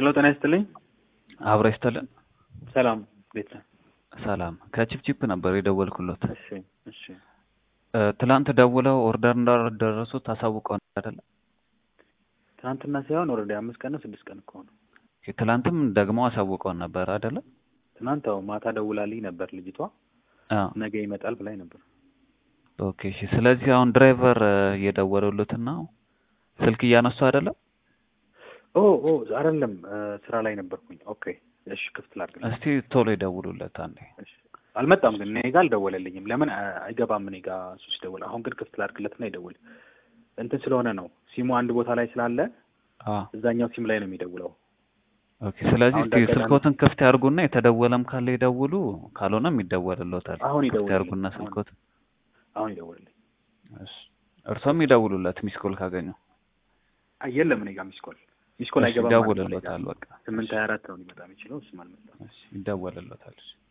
ሄሎ ጤና ይስጥልኝ። አብረ ይስጥልን። ሰላም ቤት ነህ? ሰላም ከቺፕቺፕ ነበር የደወልኩሎት። እሺ እሺ። እ፣ ትላንት ደውለው ኦርደር እንዳደረሱት ታሳውቀው አይደለ? ትናንትና ሳይሆን ኦልሬዲ አምስት ቀን ነው ስድስት ቀን እኮ ነው። ኦኬ፣ ትላንትም ደግሞ አሳውቀውን ነበር አይደለ? ትናንት አዎ ማታ ደውላልኝ ነበር ልጅቷ አዎ። ነገ ይመጣል ብላኝ ነበር። ኦኬ፣ እሺ። ስለዚህ አሁን ድራይቨር እ፣ እየደወሉለትና ስልክ እያነሱ አይደለም? ኦ ኦ አይደለም እ፣ ስራ ላይ ነበርኩኝ። ኦኬ እሺ ክፍት ላድርግ። እስቲ ቶሎ ይደውሉለት አንዴ። እሺ አልመጣም ግን እኔ ጋር አልደወለልኝም። ለምን አ- አይገባም እኔ ጋር እሱ ሲደውል። አሁን ግን ክፍት ላድርግለትና ይደውል። እንትን ስለሆነ ነው ሲሙ አንድ ቦታ ላይ ስላለ አዎ። እዛኛው ሲም ላይ ነው የሚደውለው። ኦኬ፣ ስለዚህ አሁን እስቲ እንዳጋጣሚ- ስልኮትን ክፍት ያርጉና የተደወለም ካለ ይደውሉ፣ ካልሆነም ይደወልሎታል። አሁን ክፍት ይደውልልኝ። ያርጉና አሁን- ስልኮትን። አሁን ይደውልልኝ። እሺ፣ እርሶም ይደውሉለት ሚስኮል ካገኙ። አይ የለም እኔ ጋር ሚስኮል ሚስኮል እሺ፣ አይገባም ማለት ነው እኔ ጋር። ይደውልሎታል። በቃ ስምንት ሀያ አራት ነው ሊመጣ የሚችለው እሱም አልመጣም። እሺ፣ ይደወልሎታል። እሺ